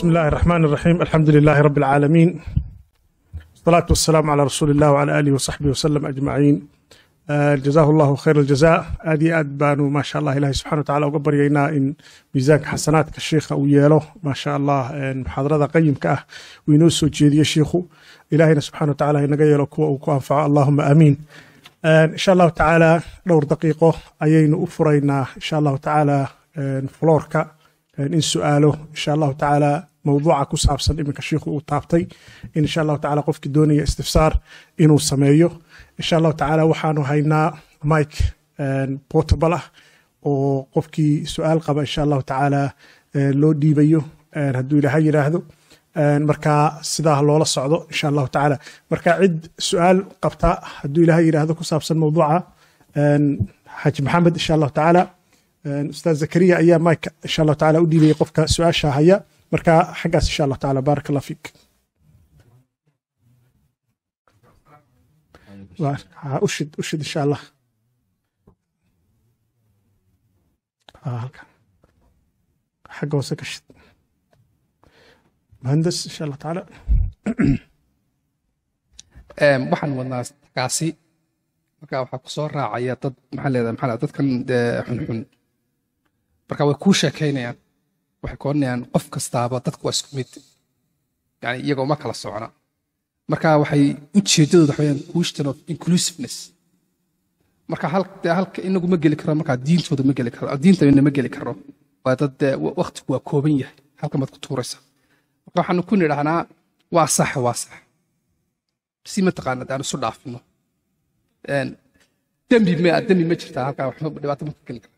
بسم الله الرحمن الرحيم الحمد لله رب العالمين والصلاة والسلام على رسول الله وعلى آله وصحبه وسلم أجمعين آه، جزاه الله خير الجزاء آدي آد بانو ما شاء الله إلهي سبحانه وتعالى وقبرينا إن ميزانك حسناتك الشيخ أو يالو ما شاء الله إن محاضرة قيم كأه وينوسو جيدي الشيخ إلهينا سبحانه وتعالى إن يلو كوا وكوا اللهم آمين آه، إن شاء الله تعالى دور دقيقة أيين أفرينا إن شاء الله تعالى آه، فلوركا in su-aalo insha allahu tacaala mowduuca ku saabsan iminka shiikhu uu taabtay in insha allahu tacaala qofkii doonaya istifsaar inuu sameeyo insha allahu tacaala waxaanu haynaa mike portable ah oo qofkii su-aal qaba insha allahu tacaala loo dhiibayo hadduu ilaaha yidhaahdo marka sidaa loola socdo insha allahu tacaala marka cid su-aal qabta hadduu ilaaha yidhaahdo ku saabsan mowduuca xaaji maxamed insha allahu tacaala ustaad zakariya ayaa mike insha allahu tacaala u dhiibayay qofka su-aasha haya marka xaggaas insha allahu tacaala baarak allah fiik Ha, ushid ushid insha allah Ha, halkan xagga hoose ka shid muhandas insha allah tacaala waxaan wadnaa kaasi marka waxaa ku soo raacaya dad maxaa leedahay maxaa leedahay dadkan dee xunxun marka way kuu sheekaynayaan waxay koonayaan qof kastaaba dadku waa isku mid yani iyagoo ma kala socna marka waxay ujeedadooda waxa weyaan question of inclusiveness marka hal dee halka inagu ma geli karo markaa diintooda ma geli karo diintana ma geli karo waa dad dee waktigu waa kooban yahay halka maad ku tuuraysa marka waxaanu ku nidhahnaa waa sax waa sax si mataqaanad aan isu dhaafino dembi ma dembi ma jirtaa halkaa waxba dhibaato ma ka geli kara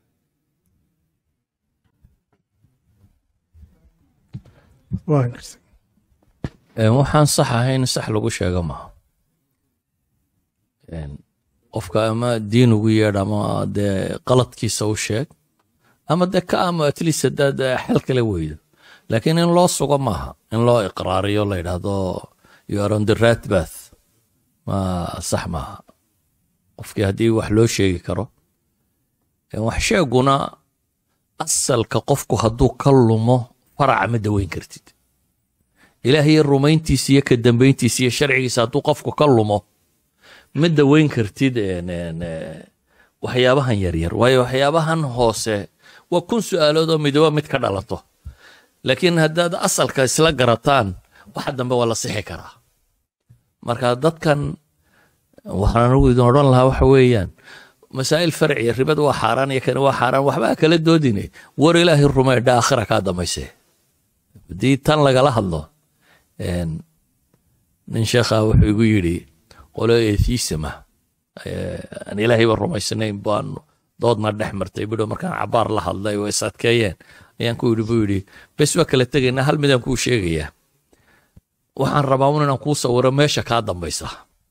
waa gartay Een, waxaan sax ahayn sax lagu sheega maaha Een, qofka ama diin ugu yeedh ama dee qaladkiisa u sheeg ama dee ka ama at least haddaad eh, xal kale weydo laakiin in loo sugo maaha in loo iqraariyo la yidhaahdo you are on the right path ma sax maaha qofkii haddii wax loo sheegi karo Een, wax sheeguna asalka qofku hadduu ka lumo faraca ma daweyn kartid ilaahay rumayntiisa iyo ka dambayntiisa iyo sharcigiisa hadduu qofku ka lumo ma daweyn kartid een, een, eh, waxyaabahan yaryar waayo waxyaabahan hoose waa kun su-aalood oo midooba mid ka dhalato laakiin haddaad asalka isla garataan waxa dambe waa la sixi karaa marka dadkan waxaan anigu idin odhan lahaa waxa weeyaan masaa'il farciya ribada waa xaaraan iyo kani waa xaaraan waxbaa kala doodine war ilaahay rumeydha aakhira kaa dambayse haddii tan lagala hadlo een, nin sheekha wuxuu igu yidhi qolo eethiisama aan ilaahayba rumaysanayn baanu doodna dhex martay bidho markaan cabaar la hadlay oo is adkeeyeen ayaan ku yidhi buu yidhi bes waa kala tegaynaa hal midaan kuu sheegayaa waxaan rabaa un inaan kuu sawiro meesha kaa dambaysa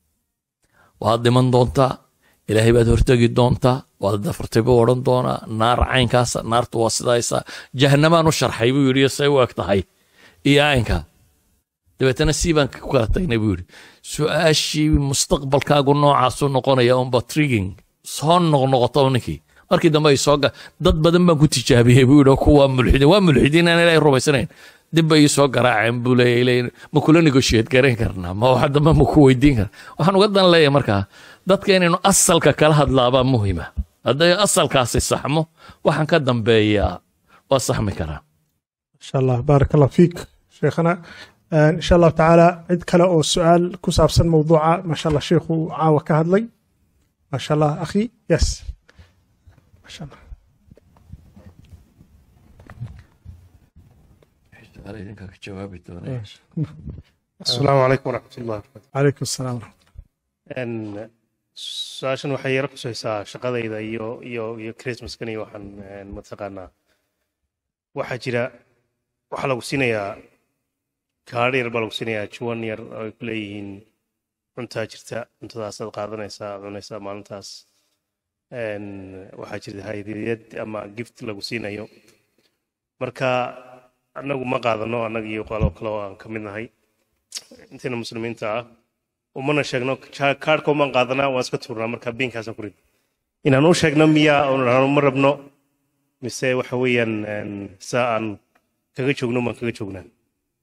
waad dhiman doontaa ilaahay baad hortegi doontaa waad dafartay buu odhan doonaa naar caynkaasa naartu waa sidaysa jahanamaan u sharxay buu yidhi say u eg tahay iyo aynka dabeetana sii baan ku kala tagnay buu yidhi su-aashii mustaqbalkaagu noocaasu noqonaya unba trigging soo noqnoqoto ninkii markii dambe ay soo ga dad badan baan ku tijaabiyey buu yidhi kuwa mulxidiin waa mulxidiin aan ilaahay rumaysanayn dib bay ii soo garaaceen buu leeyahay leeyahay, ma kula negotiate garayn karnaa ma waxa dambe ma ku weydiin karna waxaan uga dan leeyahay markaa dadka inaynu asalka kala hadlaabaa muhima hadday asalkaasi saxmo waxaan ka dambeeyaa waa saxmi karaa insha allah baarak allah fiik sheekhana insha allahu tacaala cid kale oo su-aal ku saabsan mowduuca maasha allah sheikhu uu caawa ka hadlay maasha allah akhi yes maasha allah asalaamu calaykum waraxmat ullah calaykum asalaam Een, su-aashan waxay yara khusaysaa shaqadayda iyo iyo iyo christmaskan iyo waxaan een, mataqaanaa waxaa jira waxaa lagu siinayaa kaadhi yar baa lagu siinayaa juwan yar oo ay ku leeyihiin cuntaa jirta cuntadaasaad qaadanaysaa aad cunaysaa maalintaas Een, waxaa jirta hadiyad ama gift lagu siinayo marka annagu ma qaadano annaga iyo qolo kale oo aan ka mid nahay intayna muslimiinta ah umana sheegno ja- kaadhka umaan qaadanaa waan iska tuurnaa marka biinkaasaan ku rid inaan u sheegno miyaa oon dhahno ma rabno mise waxa weeyaan een, saa aan kaga joogno maan kaga joognaa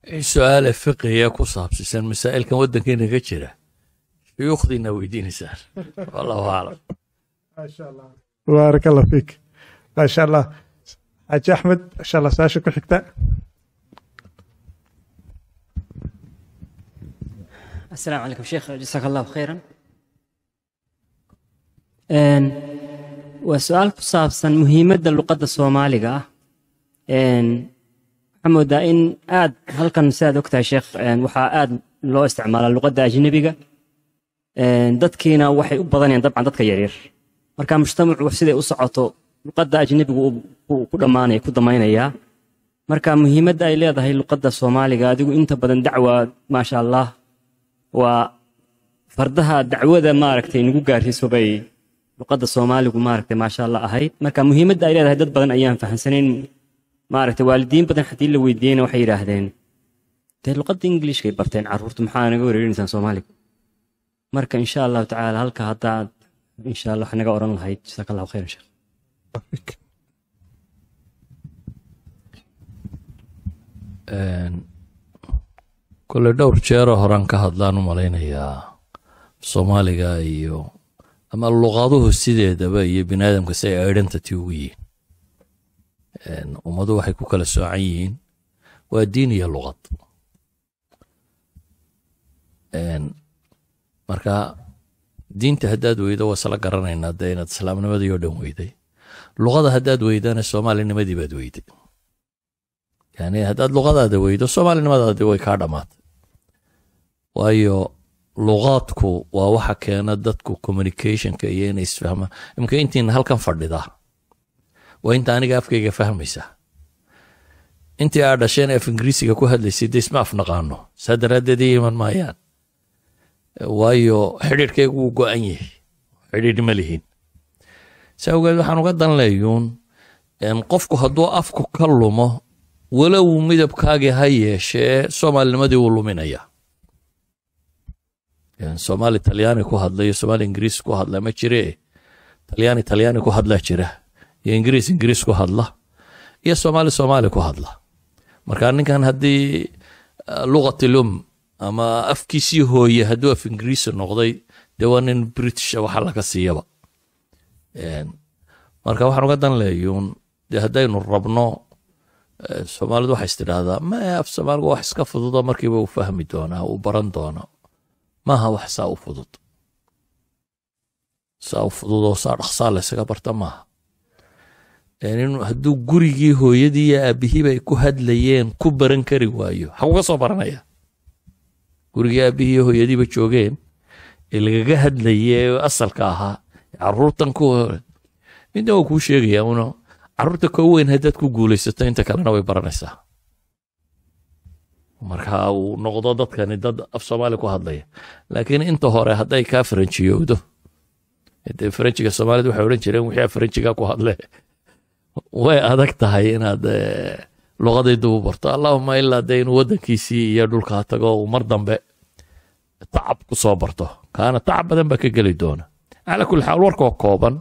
su-aale fiqiya ku saabsisan masaa'ilkan waddankeena ka jira shuyuukhdiina weydiinaysaan wallahu aclam baarak allah fiik maasha allah xaaji axmed insha allah su-aasha ku xigta السلام عليكم شيخ جزاك الله خيرا Een, waa su-aal ku saabsan muhiimadda luqadda soomaaliga ah Een, waxaan moodaa in aad halkan sidaad ogtahay sheekh een, waxaa aad loo isticmaalaa luqadda ajnebiga Een, dadkiina waxay u badanayaan dabcan dadka yaryar marka mujtamacu siday u socoto luqadda ajnebigu uu- uu ku dhammaanaya ku damaynayaa marka muhiimadda ay leedahay luqadda soomaaliga adigu inta badan dacwa maasha allah waa fardaha dacwada maaragtay nagu gaarsiiso bay luqadda soomaaligu maaragtay maasha allah ahayd marka muhiimadda ay leedahay dad badan ayaan fahamsanayn maaragtay waalidiin badan haddii la weydiiyeyna waxay yidhaahdeen dee luqadda ingiliishkay barteen carruurtu maxaa naga wareerinaysaan soomaaliga marka insha allahu tacaala halka haddaad insha allah wax naga oran lahayd jasaaka allahu khayran sheekh kole dhowr jeeroo horaan ka hadlaan u malaynayaa soomaaliga iyo ama luqaduhu sideedaba iyo bini aadamka si ay identity ugu yihiin ummadu waxay ku kala soocan yihiin waa diin iyo luqad marka diinta haddaad weydo waa isla garanaynaa dee inaad islaamnimadii oo dhan weyday luqada haddaad weydana soomaalinimadii baad weyday yani haddaad luqadaada weydo soomaalinimadaadi way kaa dhammaatay waayo luqaadku waa waxa keena dadku communicationka iyo inay isfahmaan imika intiina halkan fadhidaa waa inta aniga afkayga fahmaysa intii aa dhasheen af ingiriisiga ku hadlaysay de isma afnaqaano saa daraaddeed ii iman maayaan waayo xidhiirhkaygu wuu go-an yahay xidhiidh ma lihin saa ogeed waxaan uga dan leeyuun qofku hadduu afku ka lumo walow midabkaagii ha yeeshee soomaalinimadii wuu luminayaa soomaali talyaani ku hadla iyo soomaali ingiriis ku hadla ma jire talyaani talyaani ku hadlaa jira iyo ingiriis ingiriis ku hadla iyo soomaali soomaali ku hadla marka ninkan haddii luqatilum ama afkiisii hooye hadduu af ingiriisi noqday dee waa nin britisha waxa laga siiyaba marka waxaan uga dan leeyuun dee haddaynu rabno soomaalidu waxay istidhaahdaa ma af soomaaligu wax iska fududo markiiba uu fahmi doonaa uu baran doono maaha wax saa u fudud saa u fudud oo saa dhaqsaa laysaga barta maaha hadduu gurigii hooyadii iyo aabihiiba ay ku hadlayeen ku baran kari waayo xaguga soo baranaya gurigii aabihii iyo hooyadiiba joogeen ee lagaga hadlaye asalka ahaa caruurtan ku midna waa kuu sheegaya uno caruurta koo weyn haddaad ku guulaysato inta kalena way baranaysaa marka uu noqdo dadkani dad af soomaali ku hadlaya laakiin inta hore hadday kaa faranjiyowdo dee faranjiga soomaalida waxay odhan jireen wixii faranjiga ku hadle way adag tahay inaad luqadii dib u barto allahuma ilaa dee inuu waddankiisii iyo dhulkaa tago uu mar dambe tacab ku soo barto kaana tacab badan baa ka geli doona calaa kulli xaal warkoo kooban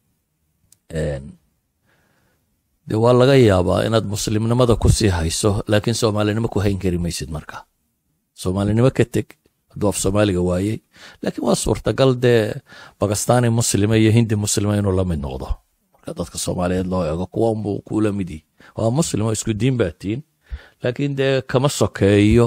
de waa laga yaabaa inaad muslimnimada ku sii hayso laakiin soomaalinimo ku hayn kari maysid marka soomaalinimo ka teg hadduu af soomaaliga waayey laakiin waa suurtagal dee bakistani muslima iyo hindi muslima inuu la mid noqdo marka dadka soomaaliyeed loo eego kuwa unbuu kula mid yihi waa muslim oo isku diin baa tiin laakiin dee kama sokeeyo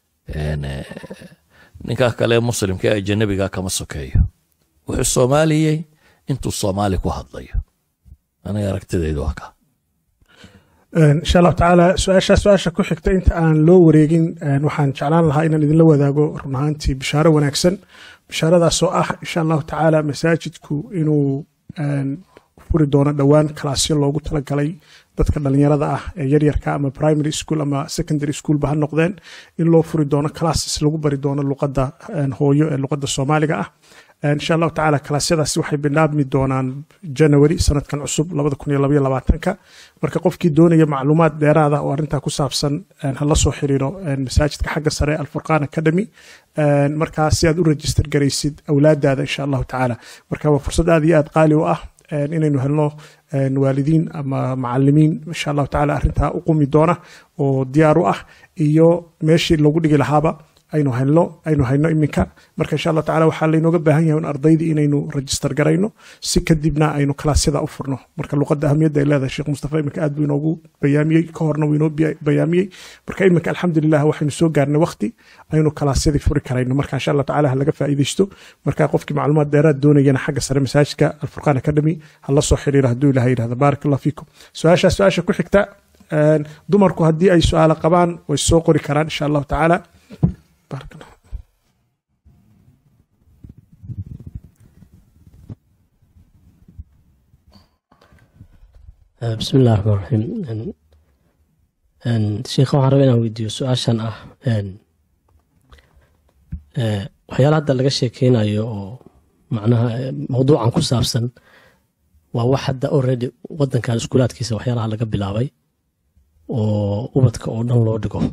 ninkaa kale muslimka ee ajanabiga kama sokeeyo wuxuu soomaaliyey intuu soomaali ku hadlayo aniga aragtidaydu waa kaa insha allahu tacaala su-aashaa su-aasha ku xigta inta aan loo wareegin waxaan jeclaan lahaa inaan idinla wadaago run ahaantii bishaaro wanaagsan bishaaradaasoo ah insha allahu tacaala masaajidku inuu furi doono dhowaan kalaasyo loogu talagalay dadka dhalinyarada ah ee yaryarka ama primary school ama secondary schoolba ha noqdeen in loo furi doono classes lagu bari doono luqadda hooyo ee luqadda soomaaliga ah insha allahu tacaala kalaasyadaasi waxay bilaabmi doonaan january sanadkan cusub ka marka qofkii doonaya macluumaad dheeraada oo arrintaa ku saabsan hala soo xiriiro masaajidka xagga sare alfurqaan academy markaa si aad u register garaysid awlaadaada insha allahu tacaala marka waa fursad aad iyo aad qaali u ah een, inaynu helno een, waalidiin ama macalimiin insha allahu tacaala arrintaa u qumi doona oo diyaar u ah iyo meeshii lagu dhigi lahaaba aynu helno aynu hayno iminka marka insha allah tacaala waxaa laynooga baahan yahay in ardaydii inaynu register garayno si kadibna aynu kalaasyada u furno marka luqadda ahamiyadda ay leedahay sheekh mustafa iminka aad buu inoogu bayaamiyey ka horna wuu inoo biya- bayaamiyey marka iminka alxamdulilah waxaynu soo gaarnay waqti aynu kalaasyadii furi karayno marka insha allah tacaala ha laga faa'iidaysto marka qofkii macluumaad dheeraad doonayana xagga sare masaajidka alfurqaan academy ha la soo xiriira hadduu ilaha yidhahda baarak allah fiikum su-aashaa su-aasha ku xigta een, dumarku haddii ay su-aalo qabaan way soo qori karaan insha allahu tacaala baarak allah Eh, bismi illahi raxmaan raxiim En- en, sheikha waxaan rabaa inaan weydiiyo su-aashan ah en, eh, waxyaala hadda laga sheekeynayo oo macnaha eh, mawduucan ku saabsan waa wax hadda already wadankan iskuulaadkiisa waxyaalaha laga bilaabay oo ubadka oo dhan loo dhigo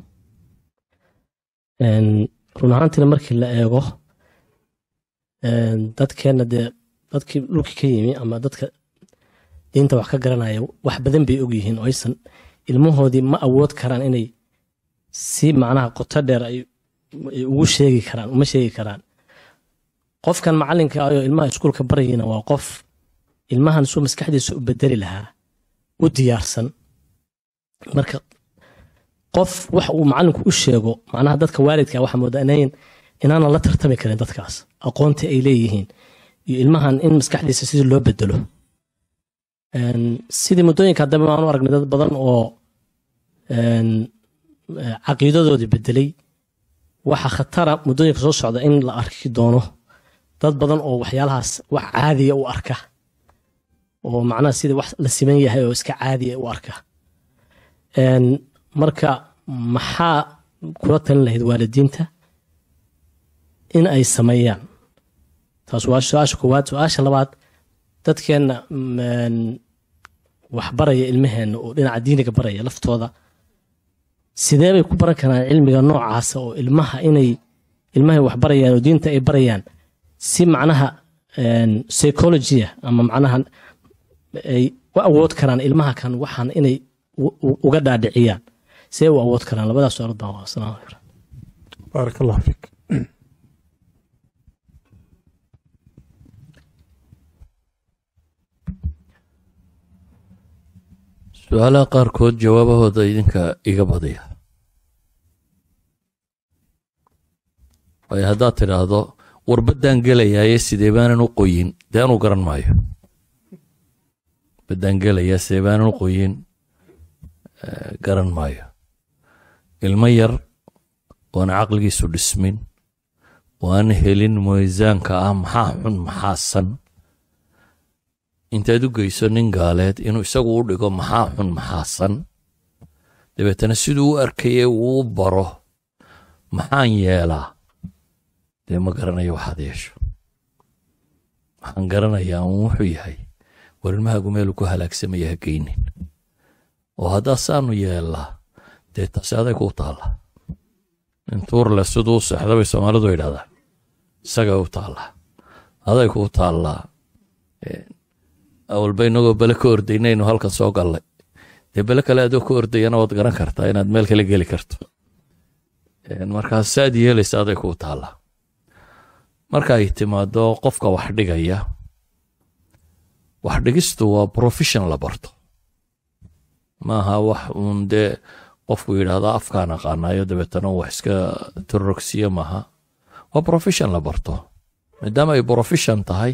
En, run ahaantiina markii la eego en, dadkeenna dee dadkii dhulka ka yimi ama dadka diinta wax ka garanaya wax badan bay og yihiin oo aysan ilmahoodii ma awood karaan inay si macnaha qoto dheer ay ay ugu sheegi karaan uma sheegi karaan qofkan macalinka ayoo ilmaha iskuulka barayina waa qof ilmahan suu maskaxdiisa u bedeli lahaa u diyaarsan marka qof wax uu macalinku u sheego macnaha dadka waalidka waxa moodaa inayn inaanan la tartami karin dadkaas aqoonta ay leeyihiin iyo ilmahan in maskaxdiisa sidii loo bedelo En, sidii muddooyinka haddaba waan u aragnay dad badan oo en, eh, caqiidadoodii bedelay waxa khatara muddooyinka soo socda in la arki doono dad badan oo waxyaalahaas wax caadiya u arka oo macnaha sidii wax la siman yahay oo iska caadiya u arka En, marka maxaa kula talin lahayd waalidiinta in ay sameeyaan taas waa su-aasha koowaad su-aasha labaad dadkeenna mm, wax baraya ilmaheenna oo dhinaca diiniga baraya laftooda sidee bay ku baran karaan cilmiga noocaasa oo ilmaha inay ilmahay wax barayaan oo diinta ay barayaan si macnaha en, psychology ama macnaha ay u awood karaan ilmaha kan waxaan inay u- u- uga dhaadhiciyaan sidee u awood karaan labadaas su-aalood baan waa salaam alaikum baarak allah fiik su-aalaha qaarkood jawaabahooda idinka iga badiya waayo haddaad tidhaahdo warbaddaan gelayaaye sidee baanan u qoyin dee anuu garan maayo baddaan gelayaa sidee baanan u qoyin eh, garan maayo ilmo yar oon caqligiisu dhismin oo aan helin miisaanka ah maxaa xun maxaa san intaad u geyso nin gaaleed inuu isagu u dhigo maxaa xun maxaa san dabeetana siduu u arkaye uu u baro maxaan yeelaa dee ma garanayo waxaad yeesho waxaan garanayaa uun wuxuu yahay war ilmahaagu meelu ku halaagsamaya ha geynin oo haddaa saanu yeellaa dee taasi aday kuu taalla nin tuurle siduu u seexda bay soomaalidu yidhahdaa isagay u taallaa aday kuu taallaa awalba inagoo bele ka ordaynaynu halkan soo gallay dee bele kale adoo ka ordayana waad garan kartaa inaad meel kale geli karto markaa saad yeelaysa aday kuu taallaa marka ay timaado qofka wax dhigaya wax dhigistu waa profession la barto maaha wax uun dee qofku yidhaahdo afkaan aqaanayo dabeetana wax iska torogsiyo maaha waa profession la barto maadaama ay profession tahay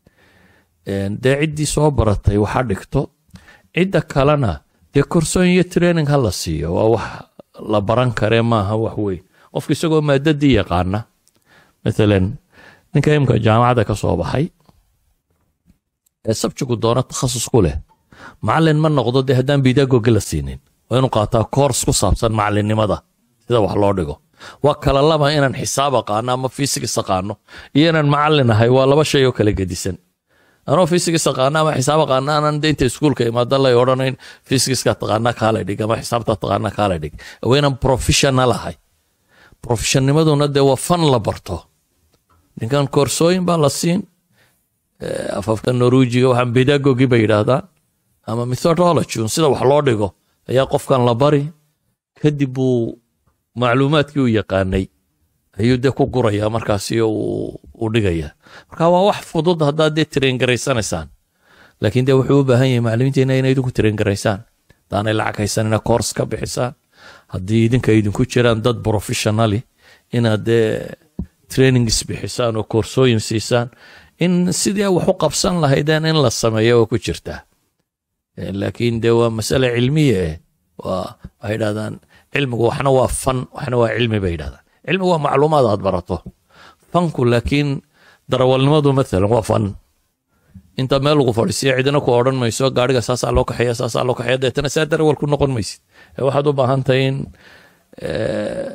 dee ciddii soo baratay waxa dhigto cidda kalena dee korsoon iyo training ha la siiyo waa wax la baran karee maaha wax weyn qofka isagoo maadadii yaqaana maalan ninka imka jaamacadda ka soo baxay ee sabjigu doona takhasus ku leh macalin ma noqdo dee haddaan bidagoga la siinin waa inuu qaataa koors ku saabsan macalinimada sida wax loo dhigo waa kala laba inaan xisaab aqaano ama fisigis aqaano iyo inaan macalin ahay waa laba shay oo kala gedisan anoo fisigis aqaana ama xisaab aqaana aanan de inta iskuulka imaada lay odhanayn fisigiska taqaana kaala dhig ama xisaabta taqaana kaala dhig waa inaan professional ahay professionnimaduna dee waa fan la barto ninkan koorsooyin baa la siin eh, afafka norwejiga waxaan pedagogy bay yidhaahdaan ama methodology un sida wax loo dhigo ayaa qofkan la bari kadib buu macluumaadkii u yaqaanay ayuu dee ku guraya markaasi uu u dhigaya marka waa wax fudud haddaad dee train garaysanaysaan laakiin dee wuxuu u baahan yahay maclimiinteena inay idinku train garaysaan haddaanay lacag haysanina course ka bixisaan haddii idinka idinku jiraan dad professionali inaad dee trainings bixisaan oo koorsooyin siisaan in sidii wax u qabsan lahaydeen in la sameeyo oo ku jirtaa Eh, laakiin dee waa masale cilmiya eh waa waxay yidhahdaan cilmigu waxna waa fan waxna waa cilmi bay yidhahdaan cilmigu waa macluumaad aad barato fanku laakiin darawalnimadu maalan waa fan inta meel lagu fadhiisiya cidina ku odhan mayso gaariga saasaa loo kaxeeya saasaa loo kaxeeya deetana saa darawal ku noqon maysid Eh, waxaad u baahan tahay in eh,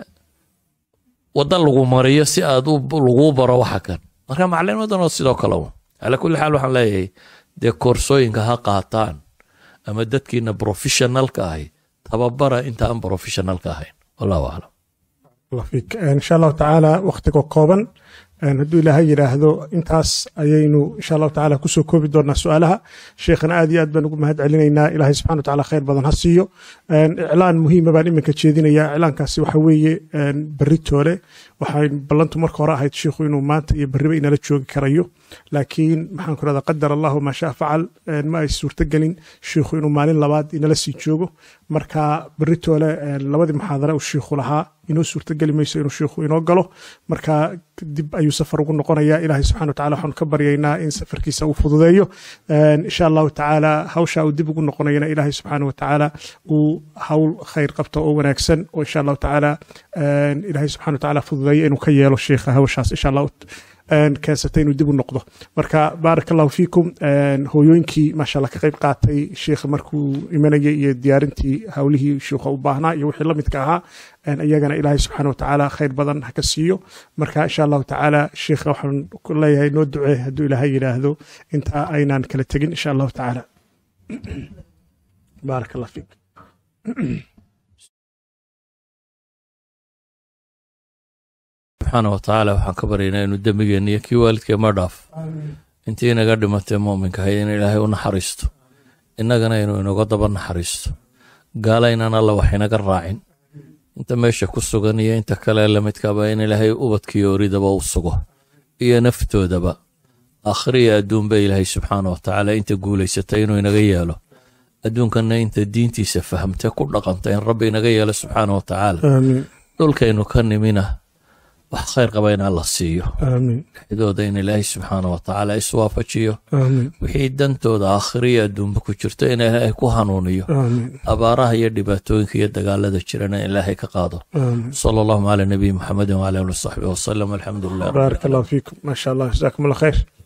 wadda lagu mariyo si aad u lagu baro waxa kan marka macalinimadana sidoo kale un ala kulli xaal waxaan leeyahay dee koorsooyinka ha qaataan ama dadkiina professionalka ahi tababara inta aan professionalka ahayn wallahu aclam الله فيك إن شاء الله تعالى وقتك كوبن hadduu ilaahay yidhaahdo intaas ayaynu insha allahu tacaala kusoo koobi doonaa su-aalaha sheekhana aad iyo aad baan ugu mahad celinaynaa ilaahay subxana wa tacaala khayr badan ha siiyo iclaan muhiima baan iminka jeedinayaa iclaankaasi waxa weeye berri toole waxay ballantu marka hore ahayd sheikhu inuu maanta iyo berriba inala joogi karayo laakiin maxaan ku rahdaa qadar allahu maa shaa facal ma ay suurtogelin sheikhu inuu maalin labaad inala sii joogo marka berri toole labadii muxaadara uu sheikhu lahaa inoo suurtogeli mayso inuu sheikhu inoo galo marka dib ayuu safar ugu noqonayaa ilaahay subxana wa tacala waxaanu ka baryaynaa in safarkiisa uu fududeeyo insha allahu tacaala hawsha uu dib ugu noqonayana ilaahay subxaana wa tacaala uu hawl khayr qabto oo wanaagsan oo insha allahu tacaala ilaahay subxana wa tacaala fududeeyo inuu ka yeelo sheikha hawshaas insha allahu keensatay inuu dib u noqdo marka baarak allahu fiikum hooyooyinkii maasha allah ka qayb qaatay sheikha markuu imanayay iyo diyaarintii hawlihii sheikha u baahnaa iyo wixii la midka ahaa iyagana ilaahay subxaana wa tacaala khayr badan ha ka siiyo marka insha allahu tacaala sheikha waxaan ku leeyahay noo ducee hadduu ilaahay yidhaahdo inta aynaan kala tegin insha allahu tacaala baarak allah fiik subxaana wa tacaala waxaan ka baryaynaa inuu dembigeenna iyo kii waalidkeema dhaaf intii inaga dhimatay muuminka ahayd in ilaahay u naxariisto innagana inuu inaga daba naxariisto gaala inaan alla wax inaga raacin inta meesha ku sugan iyo inta kale lamidkaba in ilaahay ubadkiiyo oridaba u sugo iyo naftoodaba akhriya adduunba ilaahay subxaana wa tacaala inta guulaysatay inuu inaga yeelo adduunkanna inta diintiisa fahamtay ku dhaqanta in rabbi inaga yeelo subxaana wa tacaala aamiin dhulkaynu ka nimina wax khayr qaba in alla siiyo aamiin dhexdooda in ilaahay subxaana wa tacaala iswaafajiyo aamiin wixii dantooda aakhiriya adduunba ku jirto in ilaahay ku hanuuniyo aamiin abaaraha iyo dhibaatooyinka iyo dagaalada jirana in ilaahay ka qaado aamiin sala allahuma cala nabiyi muxamedin wala ali wasaxbihi wasalam alxamdu lilah بارك الله فيكم ما شاء الله جزاكم الله خير